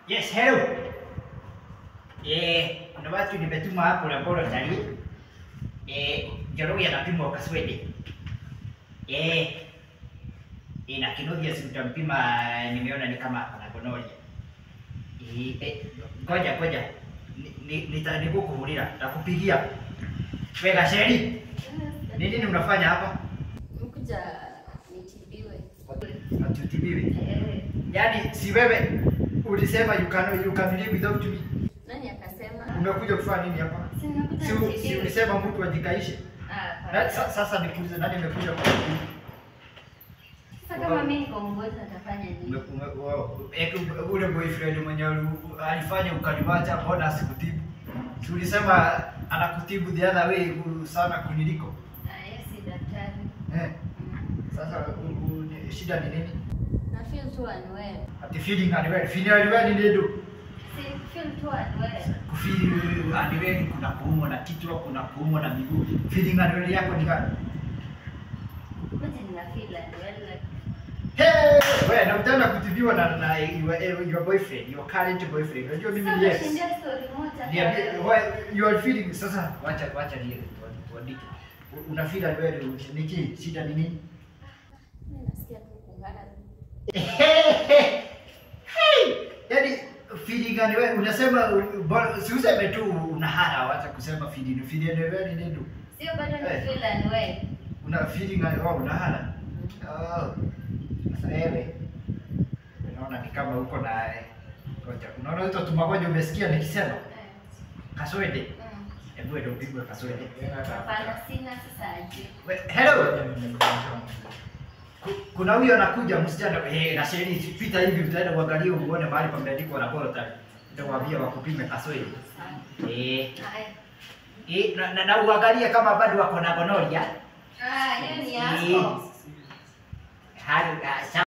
Yes, hello. Eh, kuna watu nimetuma hapo laboratory. Eh, Njoroge anapimwa kaswede. Eh, eh, na Kinuthia si utampima, nimeona ni kama ako na gonorrhea. Eh, eh, ngoja ngoja. Ni- ni- nita- Nikukuhurira, takupigia. Wega Sheri, ni nini unafanya hapa? Mkuja nitibiwe. Atutibiwe. Eh, Yaani si wewe ulisema you can you can live without me. nani akasema? Umekuja kufanya nini hapa? Si nimekuja Si, si nitibiwe. ulisema mtu ajikaishe? Ah, Na, hapana. sa, sasa nikuulize nani amekuja kutibu? Sasa kama mimi niko mgonjwa nitafanya nini? Ume- ume- wao, eke ule boyfriend mwenye uli- alifanya ukaniwacha, mbona asikutibu? Si ulisema anakutibu the other way u- sana kuniliko? Ah, yeye si daktari. Eh, Mm. sasa u, u, ni- shida ni nini? Na feel tu unwell. Ati feeling unwell. Feeling unwell ni nini? Si feel tu unwell. Kufeel unwell kuna kuumwa na kichwa, kuna kuumwa na miguu. Feeling unwell yako ni gani? Mimi nina feel unwell like Hey, wewe na utaenda kutibiwa na na your, your boyfriend, your current boyfriend. Unajua mimi ni Sasa yes. kushindia story moja. Niambie, kwa- why you are feeling sasa wacha wacha ni tuandike. Una feel wewe niki shida ni nini? Mimi nasikia tu kungana. Hey! Yaani feeling gani wewe unasema bora- si useme tu unahara wacha kusema feeling. Feeling wewe ni nini? Sio bado ni Eh. feel unwell. Una feeling gani wewe unahara? Oh. Sasa wewe unaona ni kama uko na ngoja. Unaona hizo tumagonjwa umesikia nikisema Eh. kaswede. Mm. Hebu ndio upigwe kaswede. Hapana, sina sasa aje. We- Hello. Ku- Kuna huyo anakuja msichana eh, na sheri pita hivi utaenda uangalie uone mahali pameandikwa laboratory. Nitawaambia wakupime kaswede. Sawa. Eh, Haya. eh na, na, na uangalie kama bado wako na gonorrhea. Ah, hiyo ni Eh. yako. Hali ah,